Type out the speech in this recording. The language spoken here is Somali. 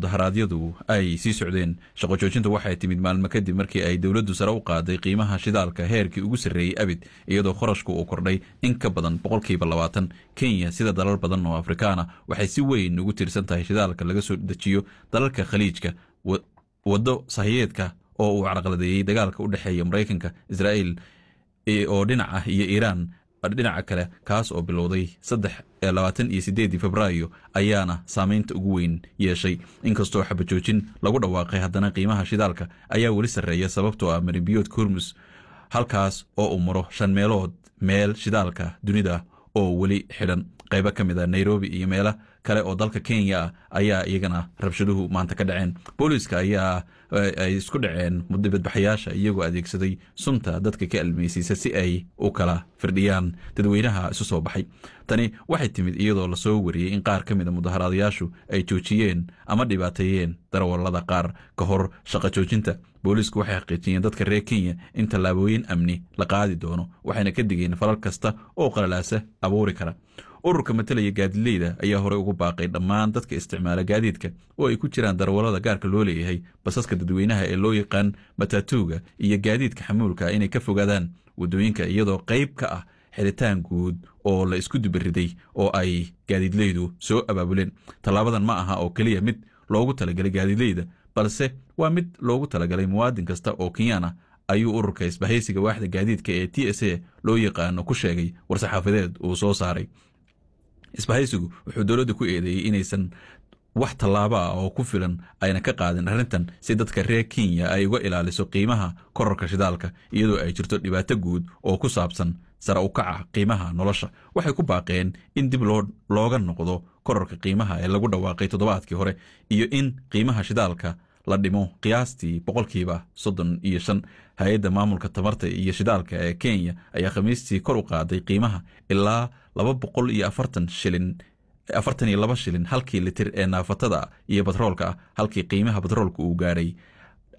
mudaharaadyadu ay sii socdeen shaqo joojinta waxay timid maalmo kadib markii ay dowladdu sare u qaaday qiimaha shidaalka heerkii ugu sarreeyey abid iyadoo kharashku uu kordhay in ka badan boqolkiiba labaatan kenya sida dalal badan oo afrikaana waxay si weyn ugu tiirsan tahay shidaalka laga soo dejiyo dalalka khaliijka waddo sahiyeedka oo uu carqaladeeyey dagaalka u dhexeeya maraykanka israa'iil oo dhinac ah iyo iiraan dhinaca kale kaas oo bilowday saddex labaatan iyo sideedii februaayo ayaana saameynta ugu weyn yeeshay inkastoo xabajoojin lagu dhawaaqay haddana qiimaha shidaalka ayaa weli sarreeya sababtoo ah marinbiyoodka hormus halkaas oo uu maro shan meelood meel shidaalka dunida oo weli xidhan qaybo ka mid a nairobi iyo meelo kale oo dalka kenya ah ayaa iyagana rabshaduhu maanta ka dhaceen booliiska ayaa ay isku dhaceen dibadbaxayaasha iyagoo adeegsaday sunta dadka ka almeysiisa si ay u kala firdhiyaan dadweynaha isu soo baxay tani waxay timid iyadoo lasoo wariyey in qaar ka mid a mudaharaadayaashu ay joojiyeen ama dhibaateeyeen darawallada qaar ka hor shaqo joojinta booliisku waxay xaqiijiyeen dadka reer kenya in tallaabooyin amni la qaadi doono waxayna ka digeen falal kasta oo qalalaasa abuuri kara ururka matalaya gaadileyda ayaa horey ugu baaqay dhammaan dadka isticmaala gaadiidka oo ay ku jiraan darawallada gaarka loo leeyahay basaska dadweynaha ee loo yaqaan matatuuga iyo gaadiidka xamuulka inay ka fogaadaan waddooyinka iyadoo qayb ka ah xiritaan guud oo la isku dubariday oo ay gaadiidleydu soo abaabuleen tallaabadan ma aha oo keliya mid loogu talagalay gaadiidleyda balse waa mid loogu talagalay muwaadin kasta oo kenyaan ah ayuu ururka isbahaysiga waaxda gaadiidka ee t s a loo yaqaano ku sheegay war-saxaafadeed uu soo saaray isbahaysigu wuxuu dowladda ku eedeeyey inaysan wax tallaabo ah oo ku filan ayna ka qaadin arrintan si dadka reer kenya ay uga ilaaliso qiimaha korarka shidaalka iyadoo ay jirto dhibaato guud oo ku saabsan sare u kaca qiimaha nolosha waxay ku baaqeen in dib looga noqdo korarka qiimaha ee lagu dhawaaqay toddobaadkii hore iyo in qiimaha shidaalka la dhimo qiyaastii boqolkiiba soddon iyo shan hay-adda maamulka tamarta iyo shidaalka ee kenya ayaa khamiistii kor u qaaday qiimaha ilaa laba boqol iyo afartan shilin afartan iyo laba shilin halkii litir ee naafatada iyo batroolka ah halkii qiimaha batroolka uu gaadhay